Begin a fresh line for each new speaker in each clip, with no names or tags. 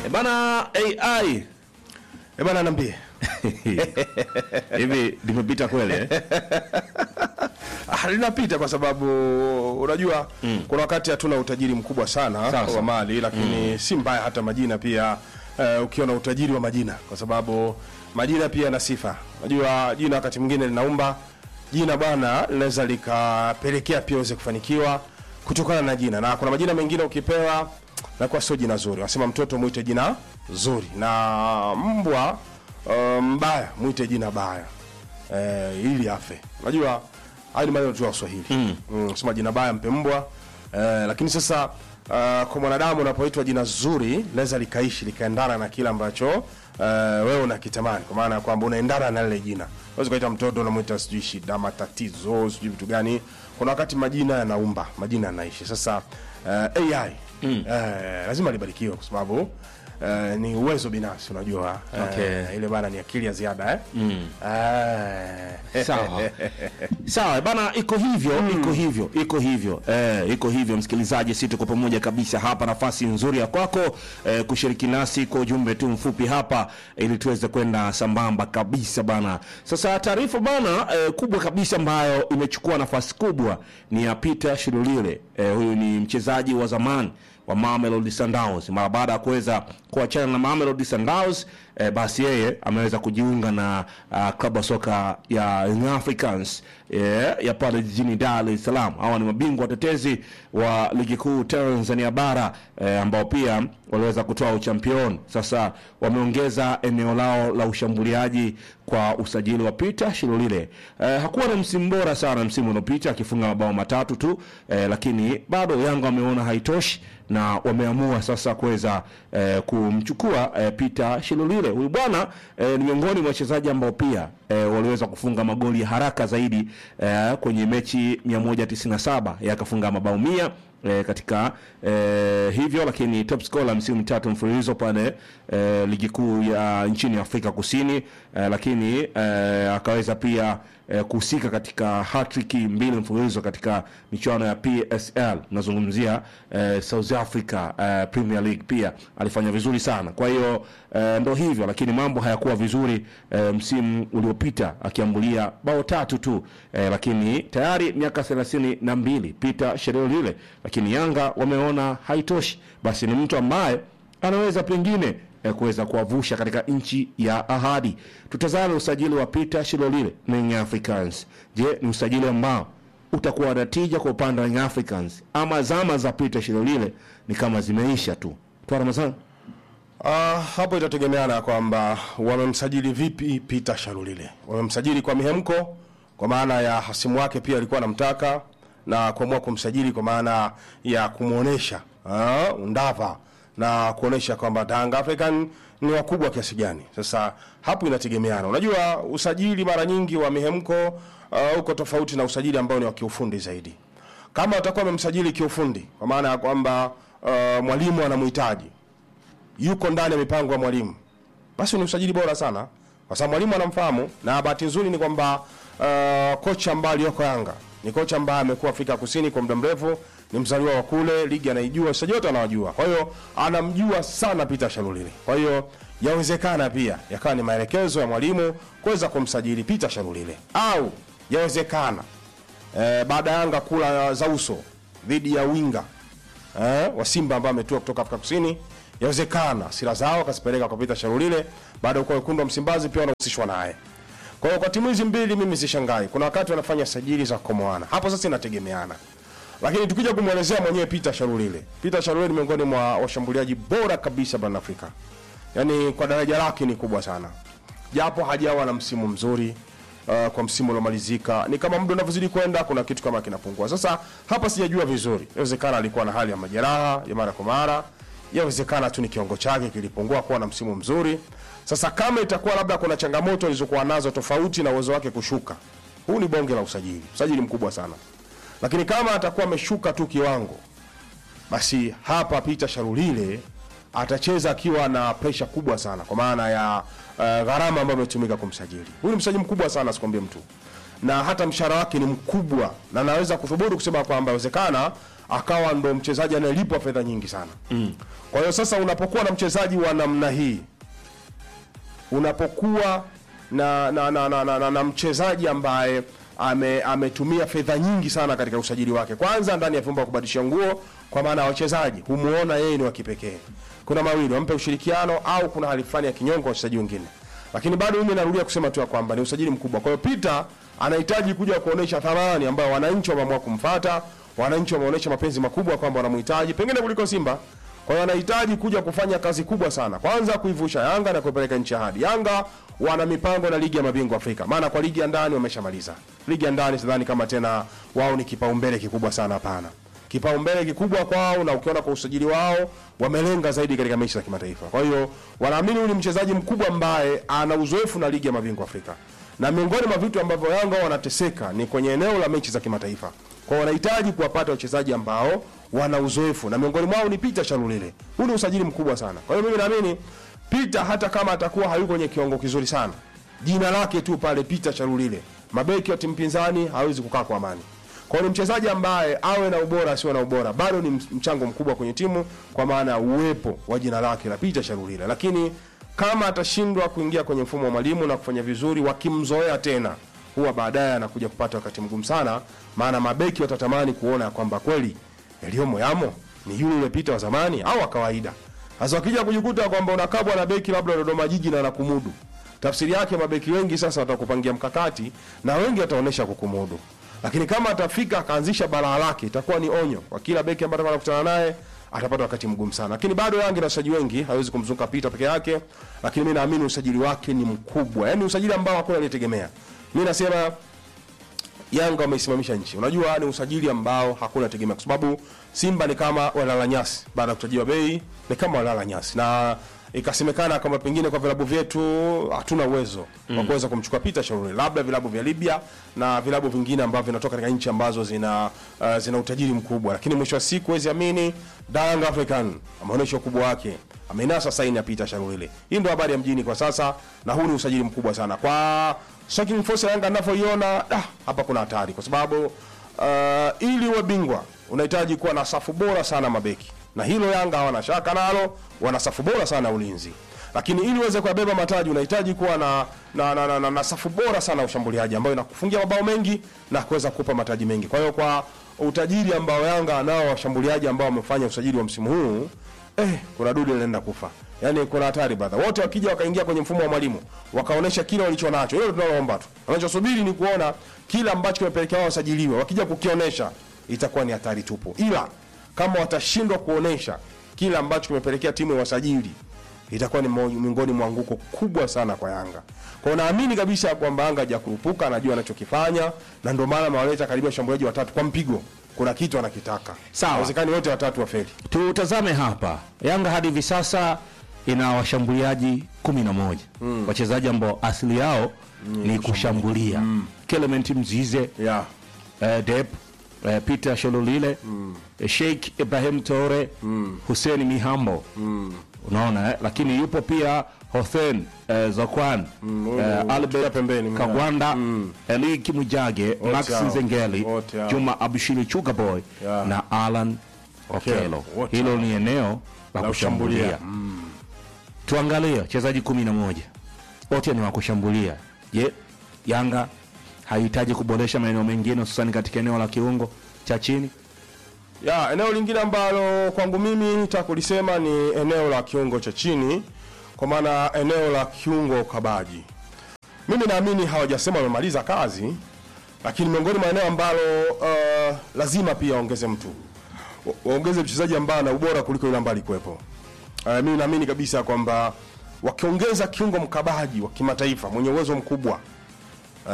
E bana AI
Eh bana, niambie.
hivi limepita kweli eh?
Ah, linapita kwa sababu unajua kuna wakati hatuna utajiri mkubwa sana
Sawa, sawa.
wa mali lakini si mbaya hata majina pia uh, ukiona utajiri wa majina kwa sababu majina pia yana sifa. Unajua jina wakati mwingine linaumba jina bwana linaweza likapelekea pia uweze kufanikiwa kutokana na jina, na kuna majina mengine ukipewa nakuwa sio jina zuri. Wanasema mtoto mwite jina zuri na mbwa uh, mbaya mwite jina baya eh, ili afe. Unajua haya ni maneno tu ya Kiswahili mm. mm, sema jina baya mpe mbwa eh, lakini sasa uh, kwa mwanadamu unapoitwa jina zuri linaweza likaishi likaendana na kile ambacho uh, wewe unakitamani, kwa maana ya kwamba unaendana na lile jina. Unaweza ukaita mtoto unamwita sijui shida, matatizo, sijui vitu gani. Kuna wakati majina yanaumba, majina yanaishi. Sasa uh, AI mm. uh, lazima libarikiwe kwa sababu Uh, ni uwezo binafsi unajua Eh,
Okay.
ile bana ni akili ya ziada eh? mm.
Sawa. Sawa bana, iko hivyo iko hivyo iko hivyo eh, iko hivyo msikilizaji, si tuko pamoja kabisa hapa. Nafasi nzuri ya kwako eh, kushiriki nasi kwa ujumbe tu mfupi hapa, ili tuweze kwenda sambamba kabisa bana. Sasa taarifa bana eh, kubwa kabisa ambayo imechukua nafasi kubwa ni ya Peter Shilulile. Eh, huyu ni mchezaji wa zamani wa Mamelodi Sundowns. Mara baada ya kuweza kuachana na Mamelodi Sundowns eh, basi yeye ameweza kujiunga na uh, klabu ya soka ya Young Africans eh, ya pale jijini Dar es Salaam. Hawa ni mabingwa watetezi wa ligi kuu Tanzania bara eh, ambao pia waliweza kutoa uchampion. Sasa wameongeza eneo lao la ushambuliaji kwa usajili wa Peter Shilulile. Eh, hakuwa na msimu bora sana msimu uliopita akifunga mabao matatu tu eh, lakini bado Yanga wameona haitoshi na wameamua sasa kuweza eh, kumchukua eh, Peter Shilulile. Huyu bwana eh, ni miongoni mwa wachezaji ambao pia eh, waliweza kufunga magoli ya haraka zaidi eh, kwenye mechi 197 yakafunga mabao mia eh, katika eh, hivyo lakini top scorer msimu mitatu mfululizo pale eh, ligi kuu ya nchini Afrika Kusini eh, lakini eh, akaweza pia eh, kuhusika katika hatrick mbili mfululizo katika michuano ya PSL. Nazungumzia eh, South Africa eh, Premier League, pia alifanya vizuri sana. Kwa hiyo eh, ndo hivyo, lakini mambo hayakuwa vizuri eh, msimu uliopita akiambulia bao tatu tu eh, lakini tayari miaka thelathini na mbili Peter Shilulile, lakini Yanga wameona haitoshi, basi ni mtu ambaye anaweza pengine eh, kuweza kuwavusha katika nchi ya ahadi. Tutazame usajili wa Peter Shilolile na Young Africans. Je, ni usajili ambao utakuwa na tija kwa upande wa Young Africans ama zama za Peter Shilolile ni kama zimeisha tu? Twa Ramadhani.
Ah, hapo itategemeana kwamba wamemsajili vipi Peter Shalulile. Wamemsajili kwa mihemko, kwa maana ya hasimu wake pia alikuwa anamtaka na kuamua kumsajili kwa maana ya kumwonesha ah, undava na kuonesha kwamba Yanga African ni wakubwa kiasi gani. Sasa hapo inategemeana. Unajua usajili mara nyingi wa mihemko uh, uko tofauti na usajili ambao ni wa kiufundi zaidi. Kama watakuwa wamemsajili kiufundi, kwa maana ya kwamba uh, mwalimu anamhitaji yuko ndani ya mipango ya mwalimu, basi ni usajili bora sana, kwa sababu mwalimu anamfahamu. Na bahati nzuri ni kwamba uh, kocha ambaye aliyoko Yanga ni kocha ambaye amekuwa Afrika Kusini kwa muda mrefu, ni mzaliwa wa kule, ligi anaijua, wachezaji wote anawajua, kwa hiyo anamjua sana Peter Shalulile. Kwa hiyo yawezekana pia yakawa ni maelekezo ya mwalimu kuweza kumsajili Peter Shalulile, au yawezekana eh, baada ya Yanga kula za uso dhidi ya winga eh, wa Simba ambao ametua kutoka Afrika Kusini, yawezekana sira zao akazipeleka kwa Peter Sharulile, baada ya kuwa wekundu wa Msimbazi pia wanahusishwa naye. Kwa hiyo kwa timu hizi mbili mimi sishangai, kuna wakati wanafanya sajili za kukomoana hapo, sasa inategemeana. Lakini tukija kumwelezea mwenyewe Peter Sharulile, Peter Sharulile ni miongoni mwa washambuliaji bora kabisa barani Afrika, yaani kwa daraja lake ni kubwa sana, japo hajawa na msimu mzuri uh, kwa msimu uliomalizika ni kama muda unavyozidi kwenda kuna kitu kama kinapungua. Sasa hapa sijajua vizuri, inawezekana alikuwa na hali ya majeraha ya mara kwa mara, yawezekana tu ni kiwango chake kilipungua kuwa na msimu mzuri. Sasa kama itakuwa labda kuna changamoto alizokuwa nazo tofauti na uwezo wake kushuka, huu ni bonge la usajili, usajili mkubwa sana. Lakini kama atakuwa ameshuka tu kiwango, basi hapa Peter Sharulile atacheza akiwa na presha kubwa sana, kwa maana ya uh, gharama ambayo imetumika kumsajili. Huyu ni msajili mkubwa sana, sikwambie mtu, na hata mshahara wake ni mkubwa, na naweza kuthubutu kusema kwamba inawezekana akawa ndo mchezaji anayelipwa fedha nyingi sana mm. kwa hiyo sasa unapokuwa na mchezaji wa namna hii unapokuwa na na, na, na, na, na, na mchezaji ambaye ame, ametumia fedha nyingi sana katika usajili wake, kwanza ndani ya vyumba vya kubadilisha nguo, kwa maana ya wachezaji humuona yeye ni wa kipekee. Kuna mawili, wampe ushirikiano au kuna hali fulani ya kinyongo kwa wachezaji wengine, lakini bado mimi narudia kusema tu ya kwamba ni usajili mkubwa. Kwa hiyo Peter anahitaji kuja kuonesha thamani ambayo wananchi wameamua kumfata, wananchi wameonyesha mapenzi makubwa kwamba wanamhitaji pengine kuliko Simba. Kwa hiyo anahitaji kuja kufanya kazi kubwa sana, kwanza kuivusha Yanga na kuipeleka nchi ya hadi. Yanga wana mipango na ligi ya mabingwa Afrika, maana kwa ligi ya ndani wameshamaliza. Ligi ya ndani sidhani kama tena wao ni kipaumbele kikubwa sana, hapana. Kipaumbele kikubwa kwao, na ukiona kwa usajili wao wamelenga zaidi katika mechi za kimataifa. Kwa hiyo wanaamini huyu ni mchezaji mkubwa ambaye ana uzoefu na ligi ya mabingwa Afrika, na miongoni mwa vitu ambavyo Yanga wanateseka ni kwenye eneo la mechi za kimataifa. Kwa hiyo wanahitaji kuwapata wachezaji ambao wana uzoefu na miongoni mwao ni Peter Shalulile. Huu ni usajili mkubwa sana. Kwa hiyo mimi naamini Peter hata kama atakuwa hayuko kwenye kiwango kizuri sana, jina lake tu pale Peter Shalulile, mabeki wa timu pinzani hawezi kukaa kwa amani. Kwa hiyo ni mchezaji ambaye awe na ubora asiwe na ubora, bado ni mchango mkubwa kwenye timu kwa maana ya uwepo wa jina lake la Peter Shalulile. Lakini kama atashindwa kuingia kwenye mfumo wa mwalimu na kufanya vizuri, wakimzoea tena huwa baadaye anakuja kupata wakati mgumu sana, maana mabeki watatamani kuona kwamba kweli yaliyomo yamo ni yule yule Peter wa zamani au wa kawaida. Sasa wakija kujikuta kwamba unakabwa na beki labda Dodoma Jiji na anakumudu, tafsiri yake mabeki wengi sasa watakupangia mkakati na wengi wataonesha kukumudu, lakini kama atafika akaanzisha balaa lake, itakuwa ni onyo kwa kila beki ambaye atakuwa anakutana naye, atapata wakati mgumu sana. Lakini bado Yanga na wachezaji wengi, hawezi kumzunguka Peter peke yake, lakini mimi naamini usajili wake ni mkubwa, yaani usajili ambao hakuna aliyetegemea. Mimi nasema Yanga wameisimamisha nchi. Unajua ni usajili ambao hakuna tegemea, kwa sababu Simba ni kama walala nyasi baada ya kutajiwa bei, ni kama walala nyasi, na ikasemekana kwamba pengine kwa vilabu vyetu hatuna uwezo mm. wa kuweza kumchukua Peter Sharuri, labda vilabu vya Libya na vilabu vingine ambavyo vinatoka katika nchi ambazo zina uh, zina utajiri mkubwa, lakini mwisho wa siku huwezi amini, Young African ameonyesha ukubwa wake, amenasa saini ya Peter Sharuri. Hii ndio habari ya mjini kwa sasa, na huu ni usajili mkubwa sana kwa striking force ya Yanga ninavyoiona, ah, hapa kuna hatari kwa sababu uh, ili uwe bingwa unahitaji kuwa na safu bora sana mabeki, na hilo Yanga hawana shaka nalo, wana safu bora sana ulinzi. Lakini ili uweze kuyabeba mataji unahitaji kuwa na na, na, na, na, na safu bora sana ushambuliaji ambayo inakufungia mabao mengi na kuweza kukupa mataji mengi. Kwa hiyo kwa utajiri ambao Yanga nao washambuliaji ambao wamefanya usajili wa msimu huu eh, kuna dude linaenda kufa. Yaani kuna hatari brother. Wote wakija wakaingia kwenye mfumo wa mwalimu, wakaonesha kile walicho nacho. Hilo tunaloomba tu. Wanachosubiri ni kuona kila ambacho kimepelekea wao wasajiliwe. Wakija kukionesha itakuwa ni hatari tupu. Ila kama watashindwa kuonesha kile ambacho kimepelekea timu ya wasajili itakuwa ni miongoni mwa anguko kubwa sana kwa Yanga. Kwa hiyo naamini kabisa kwamba Yanga hajakurupuka, anajua anachokifanya na ndio maana amewaleta karibia washambuliaji watatu kwa mpigo. Kuna kitu anakitaka.
Sawa.
Haiwezekani wote watatu wafeli.
Tutazame hapa Yanga hadi hivi sasa ina washambuliaji kumi na moja wachezaji ambao asili yao ni kushambulia Clement Mzize
Yeah.
eh, Dep eh, Peter Shololile eh, Sheikh Ibrahim Tore Hussein Mihambo unaona eh? lakini yupo pia Hothen eh, Zakwan
huyu
eh,
pia
Albert
pembeni, mna-
Kagwanda Eli Kimujage Max
hao.
Nzengeli
Wote hao.
Juma Abushiri Chugaboy
Yeah.
na Alan Okelo
Wote
hilo
hao.
ni eneo la
La
kushambulia
kushambulia.
tuangalie wachezaji kumi na moja wote ni wa kushambulia je yanga hahitaji kuboresha maeneo mengine hususani katika eneo la kiungo cha chini
Ya, eneo lingine ambalo kwangu mimi nitaka kulisema ni eneo la kiungo cha chini, kwa maana eneo la kiungo kabaji. Mimi naamini hawajasema wamemaliza kazi, lakini miongoni mwa eneo ambalo uh, lazima pia waongeze mtu, Wa- waongeze mchezaji ambaye ana ubora kuliko yule ambaye alikuwepo. Uh, mimi naamini kabisa kwamba wakiongeza kiungo mkabaji wa kimataifa mwenye uwezo mkubwa Uh,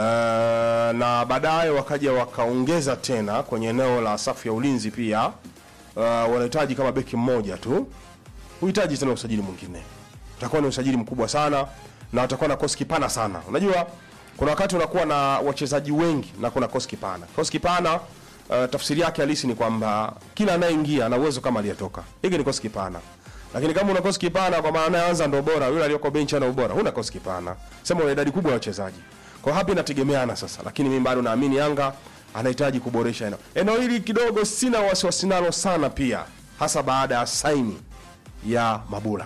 na baadaye wakaja wakaongeza tena kwenye eneo la safu ya ulinzi pia uh, wanahitaji kama beki mmoja tu, huhitaji tena usajili mwingine. Utakuwa ni usajili mkubwa sana na utakuwa na kosi kipana sana. Unajua kuna wakati unakuwa na wachezaji wengi na kuna kosi kipana. Kosi kipana uh, tafsiri yake halisi ni kwamba kila anayeingia ana uwezo kama aliyetoka. Hiki ni kosi kipana. Lakini kama una kosi kipana kwa maana anayeanza ndo bora, yule aliyoko benchi ana ubora, huna kosi kipana. Sema una idadi kubwa ya wachezaji. Kwa hiyo hapa inategemeana sasa, lakini mimi bado naamini Yanga anahitaji kuboresha eneo eneo hili kidogo sina wasiwasi nalo sana pia hasa baada ya saini ya mabula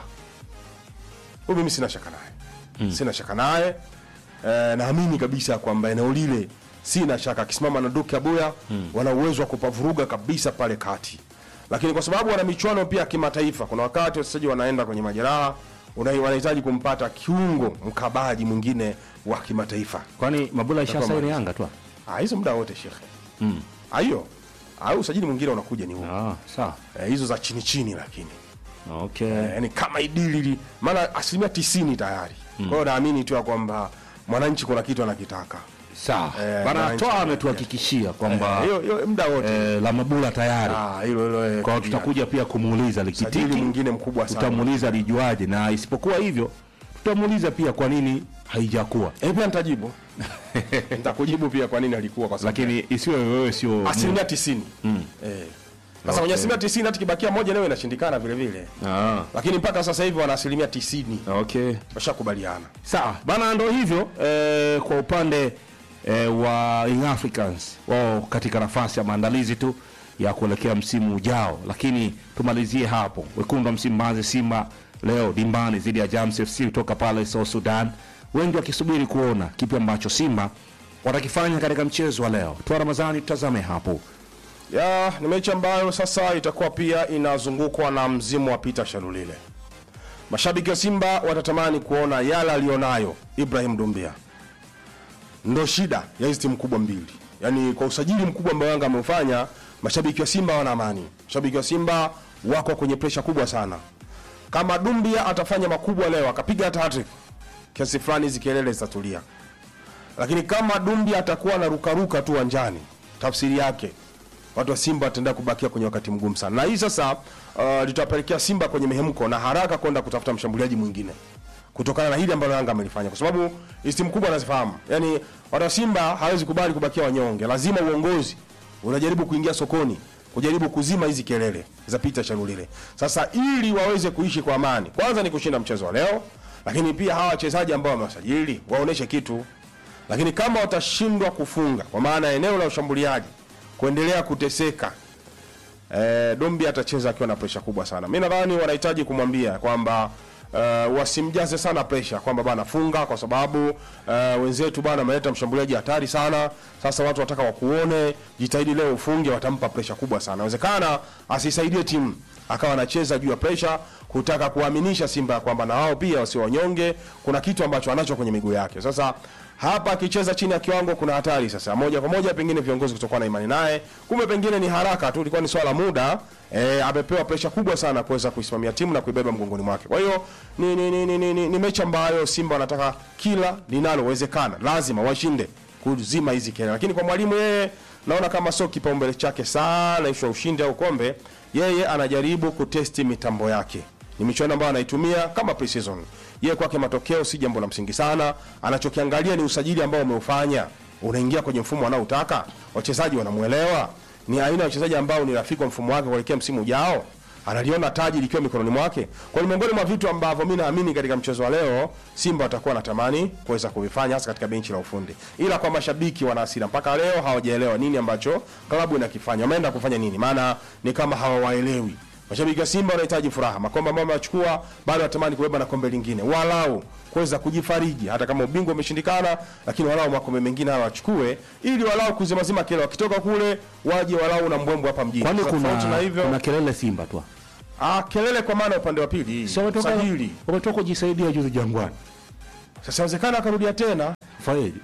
huyu mimi sina shaka naye sina shaka naye e, naamini kabisa kwamba eneo lile sina shaka akisimama na Duke Abuya wana uwezo wa kupavuruga kabisa pale kati lakini kwa sababu wana michuano pia ya kimataifa kuna wakati wachezaji wanaenda kwenye majeraha una- wanahitaji kumpata kiungo mkabaji mwingine wa kimataifa
kwani mabula ishasaini yanga tu
Ah, hizo muda wote shekhe mm. hiyo au usajili mwingine unakuja ni huo
ah, sawa
eh, hizo za chini chini lakini
okay
eh, yani kama idili li- maana asilimia tisini tayari kwa hiyo naamini tu ya kwamba mwananchi kuna kitu anakitaka
sawa
Eh,
bana
mwananchi-
toa ametuhakikishia kwamba
Eh, hiyo hiyo muda wote
eh, la mabula tayari
Ah, hilo hilo eh,
kwa hiyo tutakuja pia kumuuliza
sajili
likitiki
mwingine mkubwa sana
tutamuuliza lijuaje na isipokuwa hivyo tutamuuliza pia kwa nini haijakuwa
eh, pia nitajibu nitakujibu pia kwa nini alikuwa kwa sababu
lakini isiwe wewe sio
asilimia tisini eh. Sasa kwenye asilimia tisini hata kibakia moja leo inashindikana vile vile
ah,
lakini mpaka sasa hivi wana asilimia tisini
okay
washakubaliana
sawa bana ndo hivyo eh, kwa upande eh, wa Young Africans wao katika nafasi ya maandalizi tu ya kuelekea msimu ujao lakini tumalizie hapo wekundu wa msimbazi simba leo dimbani dhidi ya Jams FC kutoka pale South Sudan wengi wakisubiri kuona kipi ambacho simba watakifanya katika mchezo wa leo toa ramadhani tutazame hapo
ya ni mechi ambayo sasa itakuwa pia inazungukwa na mzimu wa Peter Shalulile. Mashabiki wa Simba watatamani kuona yale alionayo Ibrahim Dumbia. Ndo shida ya hizi timu kubwa mbili, yaani kwa usajili mkubwa ambao Yanga ameufanya, mashabiki wa Simba wana amani. Mashabiki wa Simba wako kwenye presha kubwa sana. Kama Dumbia atafanya makubwa leo, akapiga hata hattrick, kiasi fulani hizi kelele zitatulia lakini kama Dumbi atakuwa anarukaruka tu uwanjani, tafsiri yake watu wa Simba wataendelea kubakia kwenye wakati mgumu sana, na hii sasa uh, litawapelekea Simba kwenye mihemko na haraka kwenda kutafuta mshambuliaji mwingine kutokana na hili ambalo Yanga amelifanya, kwa sababu hizi timu kubwa anazifahamu. Yani watu wa Simba hawezi kubali kubakia wanyonge, lazima uongozi unajaribu kuingia sokoni kujaribu kuzima hizi kelele za Peter Shalulile. Sasa ili waweze kuishi kwa amani, kwanza ni kushinda mchezo wa leo, lakini pia hawa wachezaji ambao wamewasajili waoneshe kitu lakini kama watashindwa kufunga kwa maana eneo la ushambuliaji kuendelea kuteseka e, Dombi atacheza akiwa na presha kubwa sana. Mi nadhani wanahitaji kumwambia kwamba uh, wasimjaze sana presha kwamba bana funga, kwa sababu uh, wenzetu bana ameleta mshambuliaji hatari sana. Sasa watu wataka wakuone, jitahidi leo ufunge, watampa presha kubwa sana. Inawezekana asisaidie timu akawa anacheza juu ya presha kutaka kuaminisha Simba ya kwamba na wao pia wasio wanyonge, kuna kitu ambacho anacho kwenye miguu yake. Sasa hapa akicheza chini ya kiwango kuna hatari sasa, moja kwa moja pengine viongozi kutokuwa na imani naye, kumbe pengine ni haraka tu, ilikuwa ni swala la muda. E, amepewa presha kubwa sana kuweza kuisimamia timu na kuibeba mgongoni mwake. Kwa hiyo ni, ni, ni, ni, ni, ni, ni mechi ambayo Simba wanataka kila linalowezekana, lazima washinde kuzima hizi kelele, lakini kwa mwalimu yeye naona kama sio kipaumbele chake sana ishu ya ushindi au kombe. Yeye anajaribu kutesti mitambo yake, ni michuano ambayo anaitumia kama pre-season. Yeye kwake matokeo si jambo la msingi sana, anachokiangalia ni usajili ambao umeufanya, unaingia kwenye mfumo anaotaka, wachezaji wanamuelewa, ni aina ya wachezaji ambao ni rafiki wa mfumo wake kuelekea msimu ujao analiona taji likiwa mikononi mwake. Kwa hiyo miongoni mwa vitu ambavyo mimi naamini katika mchezo wa leo Simba watakuwa natamani kuweza kuvifanya hasa katika benchi la ufundi, ila kwa mashabiki wana hasira mpaka leo hawajaelewa nini ambacho klabu inakifanya, wameenda kufanya nini, maana ni kama hawawaelewi. Mashabiki wa Simba wanahitaji furaha, makombe ambayo wamechukua, bado watamani kubeba na kombe lingine, walau kuweza kujifariji, hata kama ubingwa umeshindikana, lakini walau makombe mengine hawa wachukue, ili walau kuzimazima kile, wakitoka kule waje walau na mbwembwe hapa mjini.
kwani
Sasa tofauti na
kuna,
hivyo
kuna kelele Simba tu
Ah, kelele kwa maana upande wa pili
Si wametoka
sajili.
wametoka kujisaidia juzi Jangwani,
Sasa inawezekana akarudia tena
fanyeje?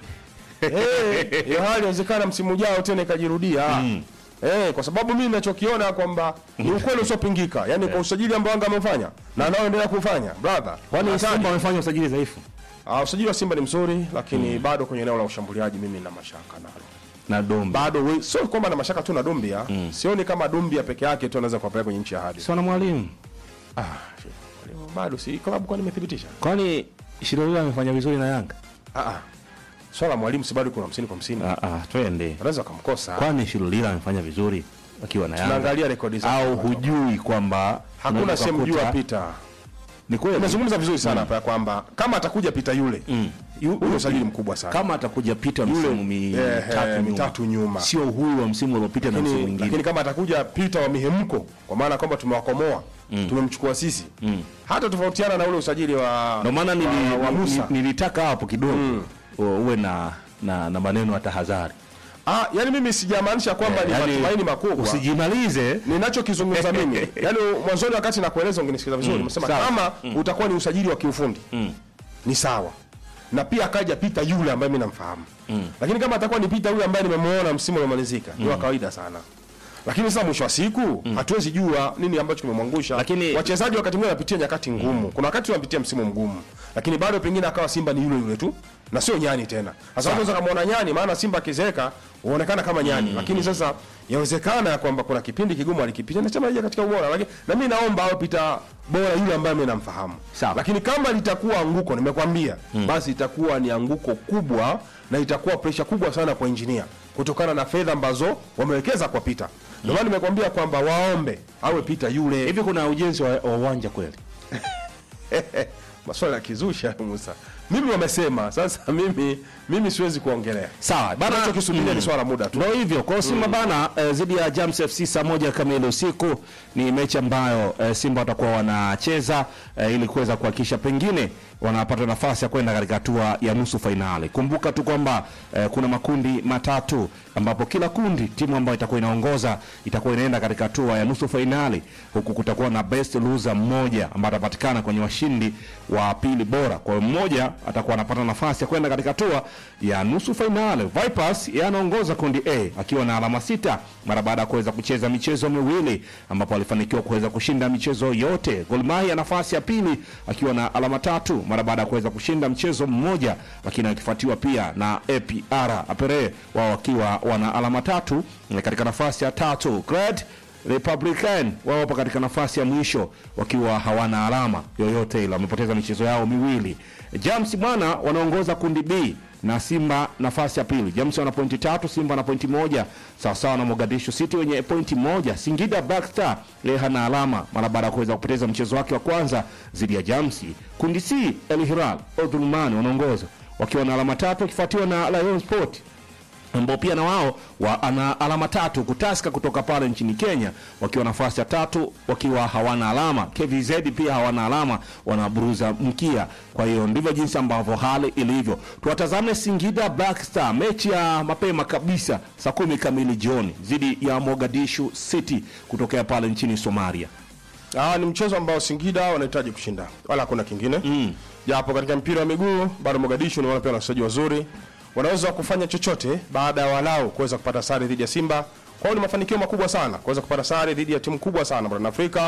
Eh, hiyo hali inawezekana msimu ujao tena ikajirudia Eh, kwa sababu mimi ninachokiona kwamba ni ukweli usiopingika, yaani kwa usajili ambao Yanga amefanya na anaoendelea kufanya brother,
Kwani
hatari.
Simba wamefanya usajili dhaifu
Ah, usajili wa Simba ni mzuri, lakini bado kwenye eneo la ushambuliaji mimi nina mashaka nalo
na Dombe
bado we, sio kwamba na mashaka tu na Dumbia sioni kama Dumbia peke yake tu anaweza kuwapeleka kwenye nchi ya ahadi.
sio na mwalimu.
Ah, shit. bado si klabu kwani imethibitisha
Kwani Shirolila amefanya vizuri na Yanga?
Ah, ah. Swala la mwalimu si bado kuna 50 kwa 50.
Ah, ah, twende.
Anaweza kumkosa.
Kwani Shirolila amefanya vizuri akiwa na Yanga?
Tunaangalia rekodi zake.
Au hujui kwamba
Hakuna
unaweza
sehemu
kukuta-
jua Peter.
Ni kweli.
Nimezungumza vizuri sana hapa ya kwamba kama atakuja Peter yule
Yu-
Huu ni usajili mkubwa sana.
kama atakuja pita msimu
eh,
mitatu
eh,
nyuma,
mitatu nyuma.
sio huyu wa msimu uliopita na msimu
lakini,
mwingine
lakini kama atakuja Peter wa mihemko kwa maana kwamba tumewakomoa tumemchukua sisi hata tofautiana na ule usajili wa
ndio maana nili,
wa, wa
nili-
Musa
nilitaka hapo kidogo u- uwe na, na, na maneno ya tahadhari
ah, yani mimi sijamaanisha kwamba ni
Yaani,
matumaini makubwa
usijimalize
ninachokizungumza mimi yani mwanzoni wakati nakueleza ungenisikiza vizuri nimesema
sawa.
kama utakuwa ni usajili wa kiufundi ni sawa na pia akaja pita yule ambaye mimi namfahamu lakini kama atakuwa ni pita yule ambaye nimemuona msimu uliomalizika ni wa kawaida sana lakini sasa mwisho wa siku hatuwezi jua nini ambacho kimemwangusha
Lakini-
wachezaji wakati mwingine wanapitia nyakati ngumu kuna wakati wanapitia msimu mgumu lakini bado pengine akawa simba ni yule yule tu na sio nyani tena sasa unaweza kumuona nyani maana simba akizeeka huonekana kama nyani lakini sasa yawezekana ya kwamba kuna kipindi kigumu alikipitia na chama katika ubora lakini na mimi naomba awe pita bora yule ambaye mimi namfahamu
Sawa.
lakini kama litakuwa anguko nimekwambia basi itakuwa ni anguko kubwa na itakuwa presha kubwa sana kwa injinia kutokana na fedha ambazo wamewekeza kwa pita ndio maana nimekwambia kwamba waombe awe pita yule
hivi kuna ujenzi wa wa uwanja kweli
maswala ya kizusha Musa mimi wamesema sasa mimi mimi siwezi kuongelea
sawa bana
nachokisubiria ni swala la muda tu
Ndio hivyo kwa Simba bana eh, dhidi ya Jams FC saa moja kamili usiku ni mechi ambayo eh, Simba watakuwa wanacheza eh, ili kuweza kuhakikisha pengine wanapata nafasi ya kwenda katika hatua ya nusu fainali. Kumbuka tu kwamba eh, kuna makundi matatu ambapo kila kundi timu ambayo itakuwa inaongoza itakuwa inaenda katika hatua ya nusu fainali, huku kutakuwa na best loser mmoja ambaye atapatikana kwenye washindi wa pili bora. Kwa hiyo mmoja atakuwa anapata nafasi ya kwenda katika hatua ya nusu fainali. Vipers yeye anaongoza kundi A akiwa na alama sita mara baada ya kuweza kucheza michezo miwili ambapo alifanikiwa kuweza kushinda michezo yote. Gor Mahia nafasi ya pili akiwa na alama tatu mara baada ya kuweza kushinda mchezo mmoja, lakini akifuatiwa pia na APR Apere wao wakiwa wana alama tatu eh, katika nafasi ya tatu. Great Republican wao wapo katika nafasi ya mwisho wakiwa hawana alama yoyote ile, wamepoteza michezo yao miwili. Jams bwana wanaongoza kundi B na Simba nafasi ya pili. Jams wana pointi tatu, Simba na pointi moja sawasawa na Mogadishu City wenye pointi moja. Singida Black Star yeye hana alama mara baada ya kuweza kupoteza mchezo wake wa kwanza dhidi ya Jamsi. Kundi C El Hilal Omdurman wanaongoza wakiwa na alama tatu wakifuatiwa na Lion Sport ambao pia na wao wana alama tatu kutaska kutoka pale nchini Kenya wakiwa nafasi ya tatu wakiwa hawana alama. KVZ pia hawana alama, wanaburuza mkia. Kwa hiyo ndivyo jinsi ambavyo hali ilivyo. Tuwatazame Singida Black Star, mechi ya mapema kabisa saa kumi kamili jioni dhidi ya Mogadishu City kutokea pale nchini Somalia.
Ah, ni mchezo ambao Singida wanahitaji kushinda, wala hakuna kingine japo katika mpira wa miguu bado Mogadishu ni wale pia na wachezaji wazuri, wanaweza kufanya chochote baada ya walau kuweza kupata sare dhidi ya Simba. Kwa hiyo ni mafanikio makubwa sana kuweza kupata sare dhidi ya timu kubwa sana barani Afrika.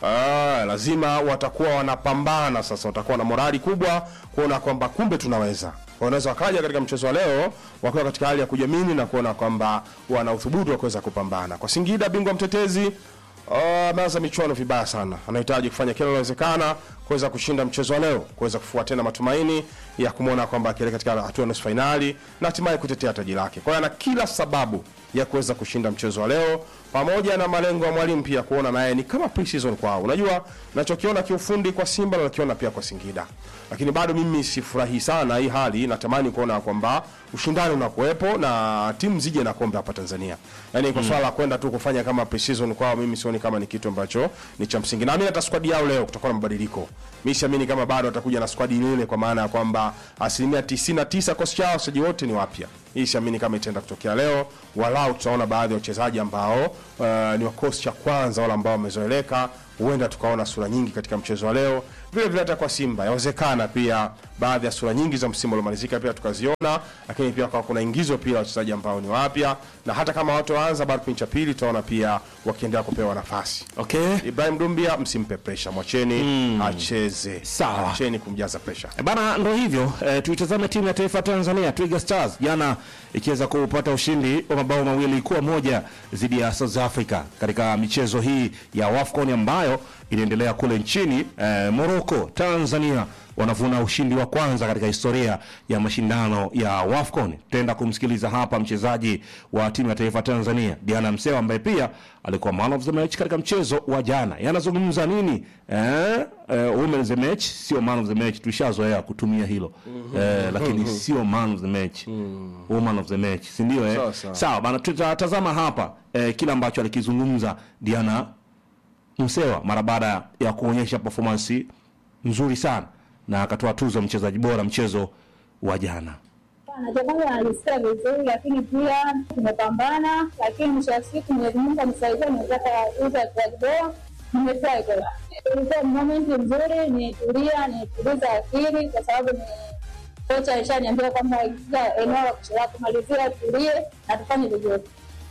Ah, lazima watakuwa wanapambana sasa, watakuwa na morali kubwa kuona kwamba kumbe tunaweza wanaweza wakaja katika mchezo wa leo wakiwa katika hali ya kujiamini na kuona kwamba wana uthubutu wa kuweza kupambana. Kwa Singida, bingwa mtetezi Ah, ameanza michuano vibaya sana, anahitaji kufanya kila linalowezekana kuweza kushinda mchezo wa leo, kuweza kufua tena matumaini ya kumwona kwamba akielekea katika hatua ya nusu fainali na hatimaye kutetea taji lake. Kwa hiyo ana kila sababu ya kuweza kushinda mchezo wa leo, pamoja na malengo ya mwalimu pia kuona naye ni kama pre-season kwao. Unajua, nachokiona kiufundi kwa Simba na nakiona pia kwa Singida, lakini bado mimi sifurahi sana hii hali. Natamani kuona kwamba ushindani unakuwepo na timu zije na kombe hapa Tanzania. Yani kwa swala la kwenda tu kufanya kama pre-season kwao, mimi sioni kama ni kitu ambacho ni cha msingi. Naamini hata squad yao leo kutakuwa na mabadiliko. Mimi siamini kama bado watakuja na squad ile ile, kwa maana ya kwamba asilimia 99 kosi chao wachezaji wote ni wapya. Hii siamini kama itaenda kutokea leo, walau tutaona baadhi ya wachezaji ambao uh, ni wa kosi cha kwanza, wale ambao wamezoeleka huenda tukaona sura nyingi katika mchezo wa leo. Vile vile hata kwa Simba yawezekana pia baadhi ya sura nyingi za msimu uliomalizika pia tukaziona, lakini pia kwa kuna ingizo pia wachezaji ambao ni wapya, na hata kama watu waanza bado kipindi cha pili tutaona pia wakiendelea kupewa nafasi.
Okay.
Ibrahim Dumbia msimpe pressure, mwacheni acheze,
Sawa.
acheni kumjaza pressure.
E Bana, ndo hivyo e, tuitazame timu ya taifa ya Tanzania Twiga Stars jana ikiweza kupata ushindi wa mabao mawili kwa moja dhidi ya South Africa katika michezo hii ya WAFCON ambayo ambayo inaendelea kule nchini eh, Morocco. Tanzania wanavuna ushindi wa kwanza katika historia ya mashindano ya WAFCON. Tutaenda kumsikiliza hapa mchezaji wa timu ya taifa Tanzania Diana Msewa ambaye pia alikuwa man of the match katika mchezo wa jana. Yanazungumza nini? Eh, eh, women of the match sio man of the match, tushazoea kutumia hilo eh, lakini sio man of the match, woman of the match, si ndio? Eh?
Sawa, sawa.
Sawa bana, tutatazama hapa eh, kile ambacho alikizungumza Diana Msewa mara baada ya kuonyesha performance nzuri sana na akatoa tuzo mchezaji bora mchezo wa jana.
Anachofanya anajisikia vizuri, lakini pia tumepambana, lakini mwisho wa siku Mwenyezi Mungu amesaidia, nimepata tuzo ya mchezaji bora. Nimefurahi kwa ilikuwa momenti nzuri, nitulia, nituliza akili kwa sababu ni kocha alishaniambia kwamba kila eneo la kucheza kumalizia, tulie na tufanye vizuri.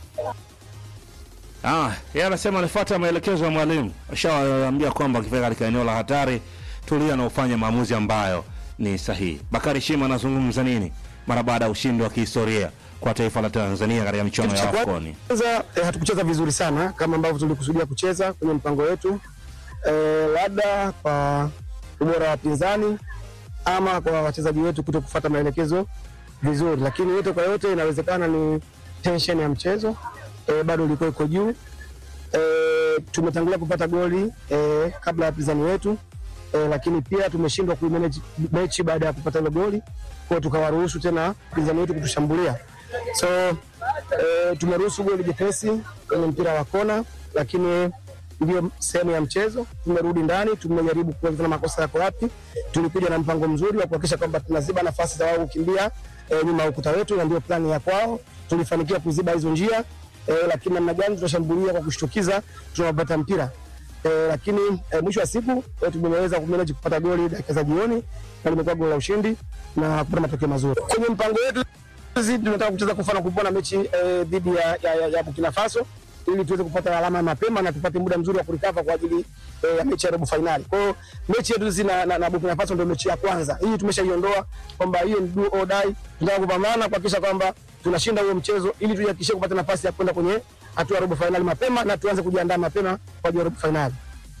Ah, yeye anasema anafuata maelekezo ya mwalimu. Ashawaambia kwamba akifika katika eneo la hatari tulia na ufanye maamuzi ambayo ni sahihi. Bakari Shima anazungumza nini mara baada ya ushindi wa kihistoria kwa taifa la Tanzania katika michuano ya AFCON?
Kwanza eh, hatukucheza vizuri sana kama ambavyo tulikusudia kucheza kwenye mpango wetu eh, labda kwa ubora wa wapinzani ama kwa wachezaji wetu kuto kufuata maelekezo vizuri, lakini yote kwa yote inawezekana ni tension ya mchezo eh, bado ilikuwa iko juu eh, tumetangulia kupata goli eh, kabla ya wapinzani wetu eh, lakini pia tumeshindwa kuimanage mechi baada ya kupata ile goli, kwa hiyo tukawaruhusu tena wapinzani wetu kutushambulia so eh, tumeruhusu goli jepesi kwenye mpira wa kona, lakini ndio sehemu ya mchezo. Tumerudi ndani, tumejaribu kuona makosa yako wapi. Tulikuja na mpango mzuri wa kuhakikisha kwamba tunaziba nafasi za wao kukimbia eh, nyuma ya ukuta wetu, na ndio plani ya kwao. Tulifanikiwa kuziba hizo njia eh, lakini namna gani tunashambulia kwa kushtukiza, tunapata mpira eh, lakini eh, mwisho wa siku eh, tumeweza kumanage kupata goli dakika za jioni na limekuwa goli la ushindi na kupata matokeo mazuri kwenye mpango wetu sisi tunataka kucheza kwa mfano kupona mechi eh, dhidi ya, ya, ya, ya Burkina Faso ili tuweze kupata alama mapema na tupate muda mzuri wa kurikava kwa ajili eh, ya mechi ya robo finali. Kwa hiyo mechi yetu sisi na, na, na Burkina Faso ndio mechi ya kwanza. Hii tumeshaiondoa kwamba hiyo ni do or die. Tunataka kupambana kuhakikisha kwamba tunashinda huo mchezo ili tujihakikishie kupata nafasi ya kwenda kwenye hatua ya robo finali mapema na tuanze kujiandaa mapema kwa ajili ya robo finali.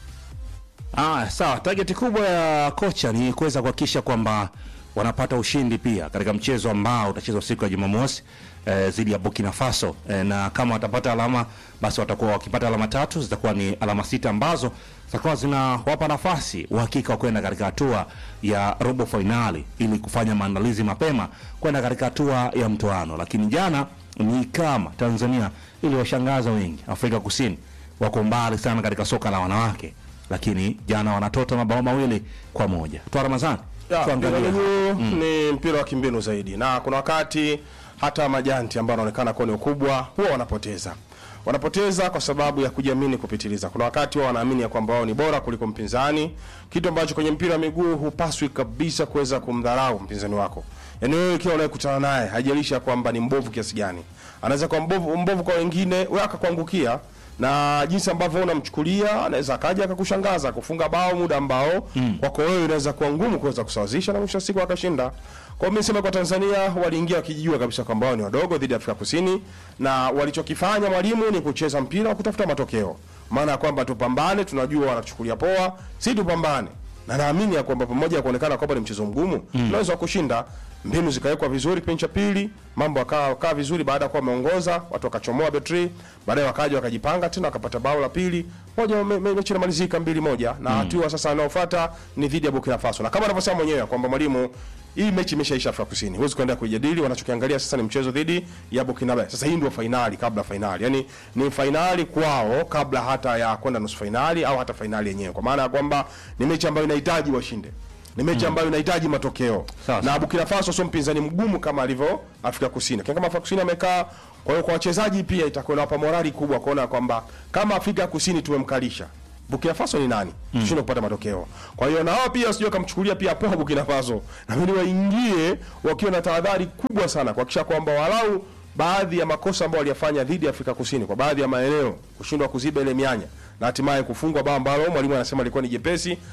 Ah, sawa. Target kubwa ya kocha ni kuweza kuhakikisha kwamba wanapata ushindi pia katika mchezo ambao utachezwa siku ya Jumamosi eh, dhidi ya Burkina Faso eh, na kama watapata alama basi watakuwa wakipata alama tatu zitakuwa ni alama sita ambazo zitakuwa zinawapa nafasi uhakika wa kwenda katika hatua ya robo fainali ili kufanya maandalizi mapema kwenda katika hatua ya mtoano. Lakini jana ni kama Tanzania iliwashangaza wengi. Afrika Kusini wako mbali sana katika soka la wanawake, lakini jana wanatota mabao mawili kwa moja. Toa Ramadhani,
Ya, mpira
tuangalie
wa miguu ni mpira wa kimbinu zaidi, na kuna wakati hata majanti ambao wanaonekana kuwa ni ukubwa huwa wanapoteza wanapoteza kwa sababu ya kujiamini kupitiliza. Kuna wakati wao wanaamini ya kwamba wao ni bora kuliko mpinzani, kitu ambacho kwenye mpira wa miguu hupaswi kabisa kuweza kumdharau mpinzani wako. Yaani wewe ikiwa unayekutana naye, haijalishi ya kwamba ni mbovu kiasi gani, anaweza kuwa mbovu, mbovu kwa wengine, wewe akakuangukia na jinsi ambavyo unamchukulia anaweza akaja akakushangaza kufunga bao muda ambao kwako wewe inaweza kuwa ngumu kuweza kusawazisha na mwisho wa siku akashinda. Kwa hiyo mimi nisema kwa Tanzania waliingia wakijijua kabisa kwamba wao ni wadogo dhidi ya Afrika Kusini, na walichokifanya mwalimu ni kucheza mpira wa kutafuta matokeo, maana ya kwamba tupambane, tunajua wanachukulia poa, si tupambane na naamini ya kwamba pamoja ya kuonekana kwamba ni mchezo mgumu tunaweza kushinda. Mbinu zikawekwa vizuri kipindi cha pili, mambo yakawa kaa vizuri. Baada ya kuwa wameongoza watu wakachomoa betri, baadaye wakaja wakajipanga tena wakapata bao la pili moja, me- me- mechi inamalizika mbili moja, na hatua sasa inayofuata ni dhidi ya Burkina Faso, na kama anavyosema mwenyewe kwamba mwalimu hii mechi imeshaisha Afrika Kusini, huwezi kuendelea kuijadili. Wanachokiangalia sasa ni mchezo dhidi ya Burkina Faso. Sasa hii ndio fainali kabla fainali, yani ni fainali kwao kabla hata ya kwenda nusu fainali au hata fainali yenyewe, kwa maana ya kwamba ni mechi ambayo inahitaji washinde ni mechi ambayo inahitaji matokeo
Sawa,
na
sawa.
Burkina Faso sio mpinzani mgumu kama alivyo Afrika Kusini. Kama Afrika Kusini amekaa, kwa hiyo kwa wachezaji pia itakuwa inawapa morali kubwa kuona kwamba kama Afrika Kusini tumemkalisha Burkina Faso ni nani? Mm. Tushindwe kupata matokeo. Kwa hiyo na wao pia sio kamchukulia pia poa Burkina Faso. Na mimi waingie wakiwa na tahadhari kubwa sana kuhakikisha kwamba walau baadhi ya makosa ambayo waliyafanya dhidi ya Afrika Kusini kwa baadhi ya maeneo kushindwa kuziba ile mianya na hatimaye kufungwa bao ambalo mwalimu anasema alikuwa ni jepesi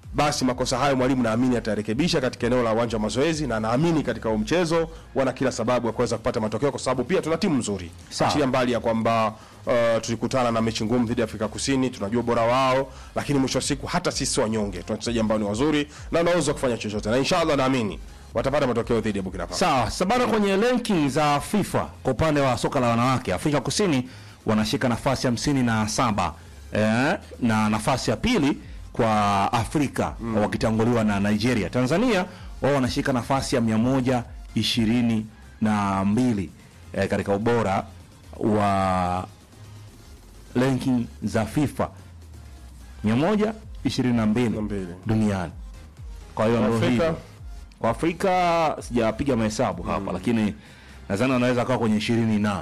basi makosa hayo mwalimu naamini atarekebisha katika eneo la uwanja wa mazoezi, na naamini katika huu mchezo wana kila sababu ya kuweza kupata matokeo, kwa sababu pia tuna timu nzuri,
Sawa.
achilia mbali ya kwamba uh, tulikutana na mechi ngumu dhidi ya Afrika Kusini, tunajua ubora wao, lakini mwisho wa siku hata sisi sio wanyonge, tuna wachezaji ambao ni wazuri na wanaweza kufanya chochote, na inshallah naamini watapata matokeo dhidi ya Burkina Faso.
Sawa, sabana kwenye ranking za FIFA kwa upande wa soka la wanawake, Afrika Kusini wanashika nafasi hamsini na saba eh, na nafasi ya pili kwa Afrika wakitanguliwa na Nigeria. Tanzania wao wanashika nafasi ya mia moja ishirini na mbili eh, katika ubora wa ranking za FIFA mia moja ishirini na mbili
mbili.
duniani. Kwa hiyo
Kwa
ndio
Afrika?
hivyo. Kwa Afrika sijapiga mahesabu hapa, lakini nadhani wanaweza kawa kwenye ishirini na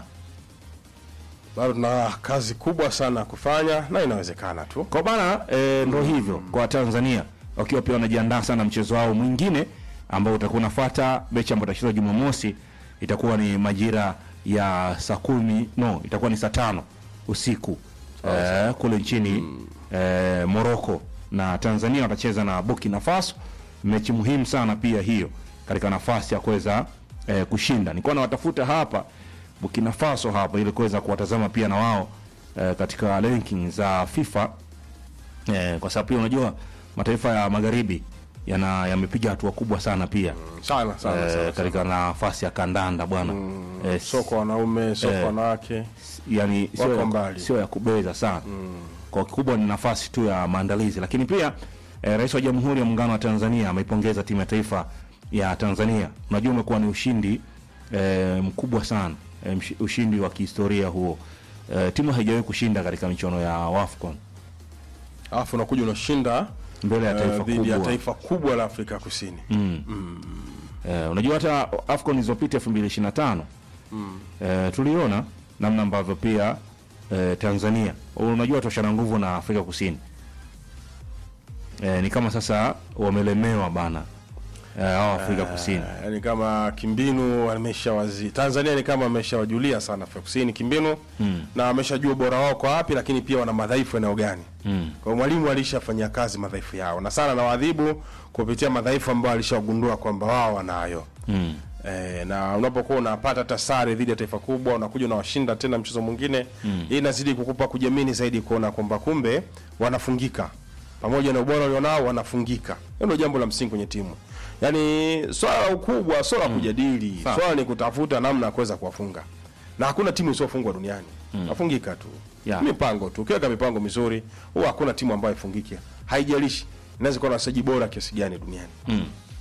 Bado tuna kazi kubwa sana kufanya na inawezekana tu.
kwa bana e, ndo hivyo kwa Tanzania wakiwa pia wanajiandaa sana mchezo wao mwingine ambao utakuwa unafuata mechi ambayo itachezwa Jumamosi, itakuwa ni majira ya saa kumi no, itakuwa ni saa tano usiku e, kule nchini e, Morocco na Tanzania watacheza na Burkina Faso, mechi muhimu sana pia hiyo katika nafasi ya kuweza e, kushinda. Nilikuwa nawatafuta hapa Burkina Faso hapa ili kuweza kuwatazama pia na wao e, katika ranking za FIFA eh, kwa sababu pia unajua mataifa ya magharibi yana yamepiga hatua kubwa sana pia
Sana sana
eh,
sana.
katika nafasi ya kandanda bwana eh,
Soko wanaume, soko
Eh.
wanawake.
yani sio
wako
ya,
mbali.
sio ya kubeza sana kwa kikubwa ni nafasi tu ya maandalizi lakini pia eh, rais wa jamhuri ya muungano wa tanzania ameipongeza timu ya taifa ya tanzania unajua umekuwa ni ushindi eh, mkubwa sana eh, mshi- ushindi wa kihistoria huo eh, timu haijawahi kushinda katika michuano ya wafcon
Alafu unakuja unashinda
mbele ya
eh,
taifa
dhidi ya
kubwa
taifa kubwa la Afrika Kusini.
Eh, unajua hata AFCON zilizopita 2025 eh, tuliona namna ambavyo pia eh, Tanzania unajua toshana nguvu na Afrika Kusini eh, ni kama sasa wamelemewa bana eh, hao Afrika Kusini
Eh, Yaani kama kimbinu ameshawazi Tanzania ni kama ameshawajulia sana Afrika Kusini kimbinu na ameshajua ubora wao kwa wapi, lakini pia wana madhaifu eneo gani. Kwa hiyo mwalimu alishafanyia kazi madhaifu yao na sana na waadhibu kupitia madhaifu ambayo alishawagundua kwamba wao wanayo. Eh, na unapokuwa unapata hata sare dhidi ya taifa kubwa unakuja unawashinda tena mchezo mwingine hii inazidi kukupa kujiamini zaidi kuona kwamba kumbe wanafungika pamoja na ubora walionao wanafungika hiyo ndio jambo la msingi kwenye timu yaani swala la ukubwa swala la kujadili swala ni kutafuta namna ya kuweza kuwafunga na hakuna timu isiofungwa duniani nafungika tu
Yeah.
mipango tu ukiweka mipango mizuri huwa hakuna timu ambayo ifungike haijalishi inaweza kuwa na wachezaji bora kiasi gani duniani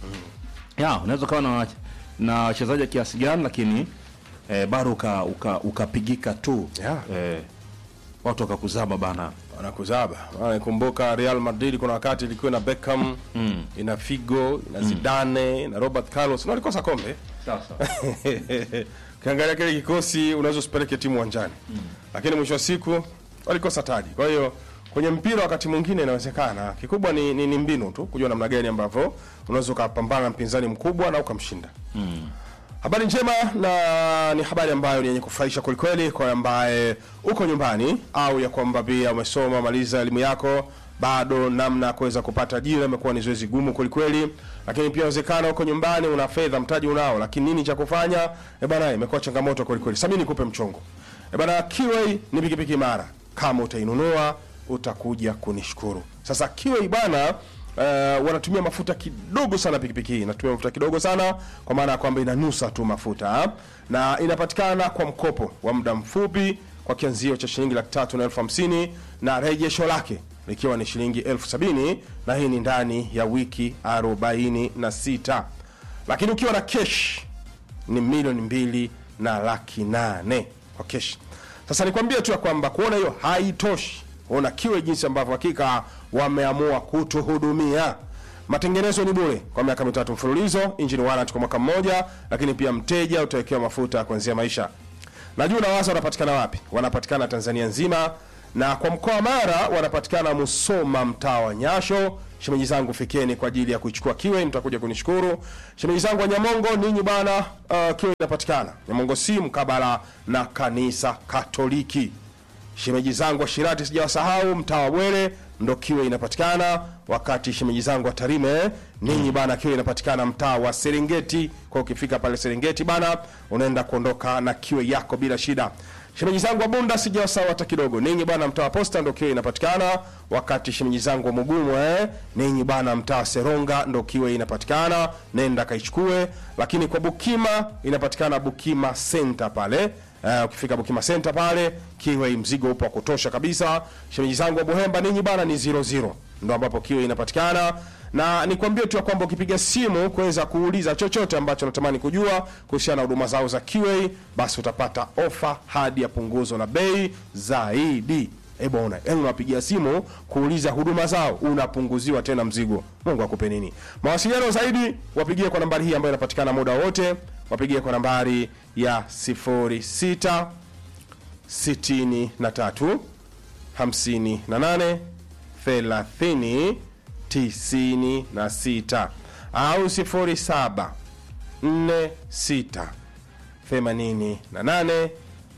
ya unaweza ukawa na wach- na wachezaji wa kiasi gani lakini eh, bado uka- uka- ukapigika tu
Yeah.
eh, watu wakakuzaba bana
wanakuzaba nakumbuka Real Madrid kuna wakati ilikuwa na Beckham ina Figo ina Zidane ina Robert Carlos na walikosa kombe
sasa
ukiangalia kile kikosi unaweza usipeleke timu uwanjani lakini mwisho wa siku walikosa taji kwa hiyo kwenye mpira wakati mwingine inawezekana kikubwa ni, ni, ni mbinu tu kujua namna gani ambavyo unaweza ukapambana na mpinzani mkubwa na ukamshinda Habari njema na ni habari ambayo ni yenye kufurahisha kwelikweli kwa ambaye uko nyumbani au ya kwamba pia umesoma maliza elimu yako bado namna ya kuweza kupata ajira imekuwa ni zoezi gumu kwelikweli, lakini pia inawezekana uko nyumbani una fedha, mtaji unao, lakini nini cha kufanya? E bana, imekuwa changamoto kwelikweli. Sasa mimi nikupe mchongo. E bana, Kiway ni pikipiki imara, kama utainunua utakuja kunishukuru. Sasa Kiway bana Uh, wanatumia mafuta kidogo sana pikipiki hii inatumia mafuta kidogo sana kwa maana ya kwamba inanusa tu mafuta ha? na inapatikana kwa mkopo wa muda mfupi kwa kianzio cha shilingi laki tatu na elfu hamsini na rejesho lake likiwa ni shilingi elfu sabini na hii ni ndani ya wiki arobaini na sita lakini ukiwa na kesh ni milioni mbili na laki nane kwa kesh. Sasa nikwambie tu ya kwamba kuona hiyo haitoshi, ona kiwe jinsi ambavyo hakika wameamua kutuhudumia. Matengenezo ni bure kwa miaka mitatu mfululizo, engine warranty kwa mwaka mmoja, lakini pia mteja utawekewa mafuta ya kuanzia maisha. Najua unawaza wanapatikana wapi? Wanapatikana Tanzania nzima na kwa mkoa wa Mara wanapatikana Musoma, mtaa wa Nyasho. Shemeji zangu fikeni kwa ajili ya kuichukua kiwe, mtakuja kunishukuru. Shemeji zangu wa Nyamongo, ninyi bwana, uh, kiwe inapatikana Nyamongo si mkabala na kanisa Katoliki. Shemeji zangu wa Shirati sijawasahau, mtaa wa Bwere ndo kiwe inapatikana. wakati shemeji zangu wa Tarime ninyi bana, akiwa inapatikana mtaa wa Serengeti. Kwa ukifika pale Serengeti bana, unaenda kuondoka na kiwe yako bila shida. Shemeji zangu wa Bunda sijawasawa hata kidogo, ninyi bana, mtaa wa Posta ndo kiwe inapatikana, wakati shemeji zangu wa Mugumu eh, ninyi bana, mtaa wa Seronga ndo kiwe inapatikana, nenda kaichukue. Lakini kwa Bukima inapatikana Bukima Center pale Uh, ukifika Bukima Center pale kiwe mzigo upo wa kutosha kabisa. Shemeji zangu wa Buhemba ninyi bana ni 00 ndo ambapo kiwe inapatikana, na nikwambie tu ya kwamba ukipiga simu kuweza kuuliza chochote ambacho unatamani kujua kuhusiana na huduma zao za QA, basi utapata ofa hadi ya punguzo la bei zaidi. Eh bwana, yani unapigia simu kuuliza huduma zao unapunguziwa tena mzigo. Mungu akupe nini? Mawasiliano zaidi wapigie kwa nambari hii ambayo inapatikana muda wote, wapigie kwa nambari ya 06 63 58 30 96 au 07 46 88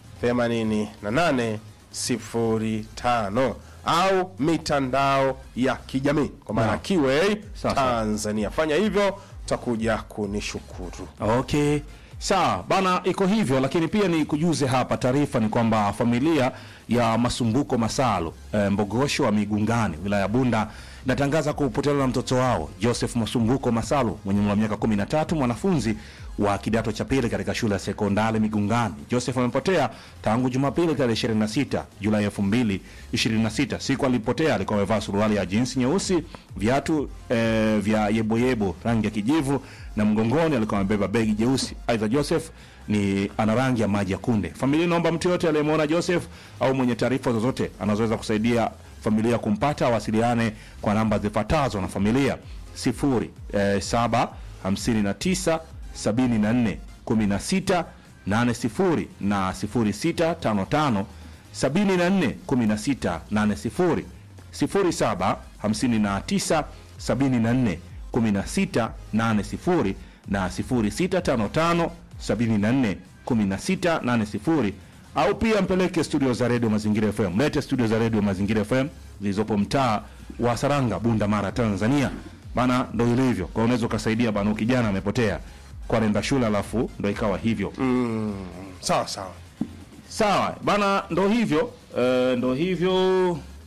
88 05 au mitandao ya kijamii kwa maana
Naam.
QA
Sawa, sawa.
Tanzania. Fanya hivyo utakuja kunishukuru.
Okay, sawa bana, iko hivyo. Lakini pia ni kujuze hapa, taarifa ni kwamba familia ya Masumbuko Masalo e, Mbogosho wa Migungani, wilaya ya Bunda inatangaza kupotelewa na mtoto wao Joseph Masumbuko Masalo mwenye umri wa miaka 13, mwanafunzi wa kidato cha pili katika shule ya sekondari Migungani. Joseph amepotea tangu Jumapili tarehe 26 Julai 2026. Siku alipotea alikuwa amevaa suruali ya jinsi nyeusi, viatu eh, vya yeboyebo rangi ya kijivu na mgongoni alikuwa amebeba begi jeusi. Aidha, Joseph ni ana rangi ya maji ya kunde. Familia inaomba mtu yote aliyemwona Joseph au mwenye taarifa zozote anazoweza kusaidia familia kumpata awasiliane kwa namba zifuatazo na familia 0 eh, 7 59 74 16 80 na 0655 74 16 80 07 59 74 16 80 na 0655 74 16 80 au pia mpeleke studio za redio Mazingira FM. Mlete studio za redio Mazingira FM zilizopo mtaa wa Saranga, Bunda, Mara, Tanzania. Bana, ndo ilivyo. Kwa hiyo unaweza ukasaidia bana, kijana amepotea kwa nenda shule, alafu ndo ikawa hivyo.
Sawa sawa.
Sawa bana, ndo hivyo eh, ndo hivyo